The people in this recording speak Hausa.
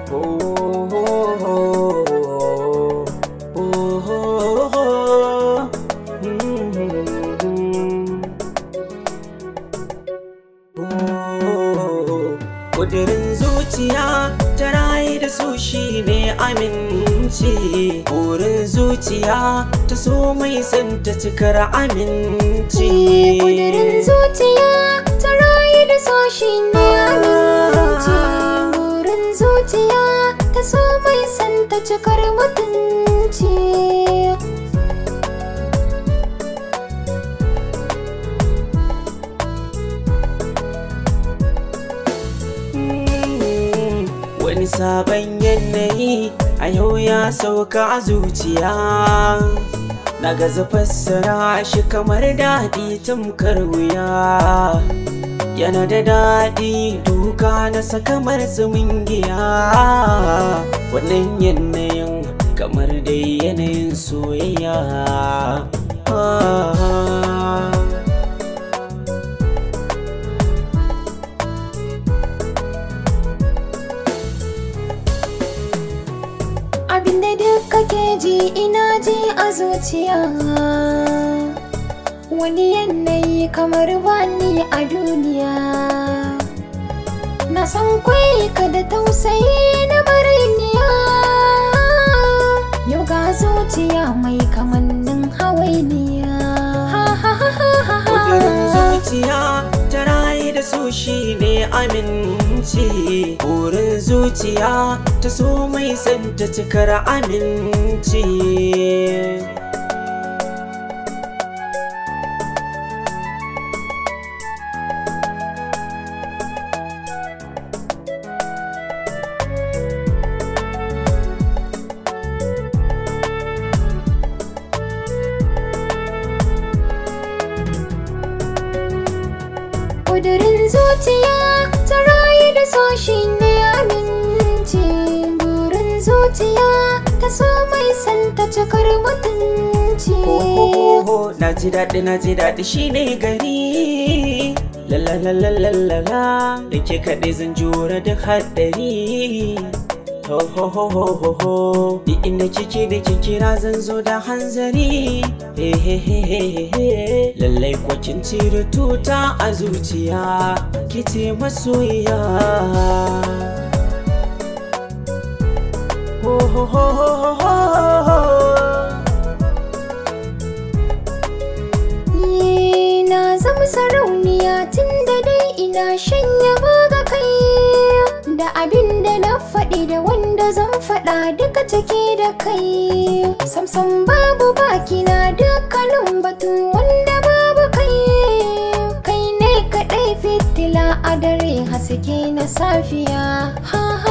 Kudirin zuciya ta rayu da su shi ne aminci Burin zuciya ta so mai son ta cikar aminci Kudirin zuciya ta rayu da so shi ne aminci Burin zuciya ta so mai son ta cikar mutunci Wani sabon yanayi a yau ya sauka a zuciya Na gaza fassara shi kamar daɗi tamkar wuya Yana da daɗi duka na kamar tsumin giya Wannan yanayin kamar dai yanayin soyayya ah. Abinda duk kake ji ina ji a zuciya Wani yanayi kamar bani a duniya Na san kwai ka da tausayi na mariniya Yau ga zuciya mai kamannin hawainiya Ha ha ha ha ha ha Kudurin zuciya ta rayu da su shi ne aminci Burin zuciya ta so mai son ta cikar aminci Kudurin zuciya ta rayu da so shi ne aminci Burin zuciya ta so mai son ta cikar mutunci Ho na ji daɗi na ji daɗi shi ne gari Lalalalalala da ke kaɗai zan jura duk haɗari Ho ho ho ho ho ho Ni inda kike da ke kira zan zo da hanzari He he he he he he Lallai kwa kin cire tuta a zuciya Kice masoyiya Ho ho ho ho ho ho Ni na zama sarauniya tun da dai ina shanya ga kai Da abin da na faɗi da wanda zan faɗa duka take da kai Samsam babu baki na dukkanin batu wanda babu kai Kai ne kaɗai fitila a dare haske na safiya Ha ha